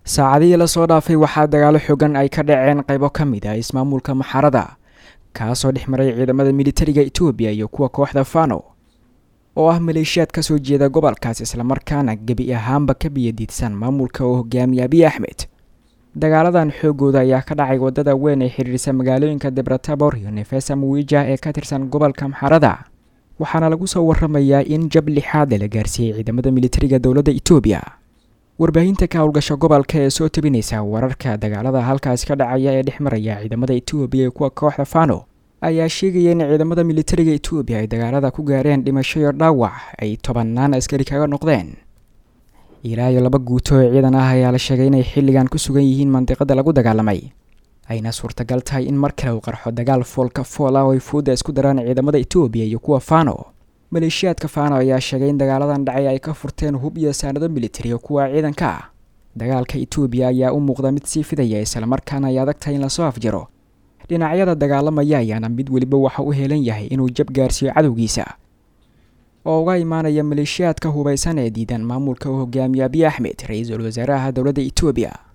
saacadihii lasoo dhaafay waxaa dagaalo xoogan ay ka dhaceen qaybo ka mid ah ismaamulka maxarada kaasoo dhex maray ciidamada militariga etoobiya iyo kuwa kooxda fano oo ah maleeshiyaad ka soo jeeda gobolkaas islamarkaana gebi ahaanba ka biyadiidsan maamulka oo hogaamiya abiy axmed dagaaladan xoogooda ayaa ka dhacay wadada weyn ee xidhiirsa magaalooyinka debratabor iyo nefesa muwija ee ka tirsan gobolka maxarada waxaana lagu soo waramayaa in jab lixaada la gaarsiiyey ciidamada militariga dowladda etoobiya warbaahinta ka howlgasha gobolka ee soo tabinaysa wararka dagaalada halkaasi ka dhacaya ee dhex maraya ciidamada etoobiya iyo kuwa kooxda fano ayaa sheegaya in ciidamada militariga etoobiya ay dagaalada ku gaareen dhimasho iyo dhaawac ay tobanaan askari kaga noqdeen ilaa iyo laba guuto oo ciidan ah ayaa la sheegay inay xilligan ku sugan yihiin mandiqada lagu dagaalamay ayna suurtagal tahay in mar kale uu qarxo dagaal foolka fool ah oo ay fuudda isku daraan ciidamada etoobiya iyo kuwa fano maleeshiyaadka fano ayaa sheegay in dagaaladan dhacay ay ka furteen hub iyo saanado militari oo kuwa ciidanka ah dagaalka etoobiya ayaa u muuqda mid sii fidaya islamarkaana ay adag tahay in lasoo afjaro dhinacyada dagaalamaya ayaana mid weliba waxa u helan yahay inuu jab gaarsiiyo cadowgiisa oo uga imaanaya maleeshiyaadka hubaysan ee diidan maamulka uu hogaamiye abiy axmed ra-iisul wasaaraha dowladda etoobiya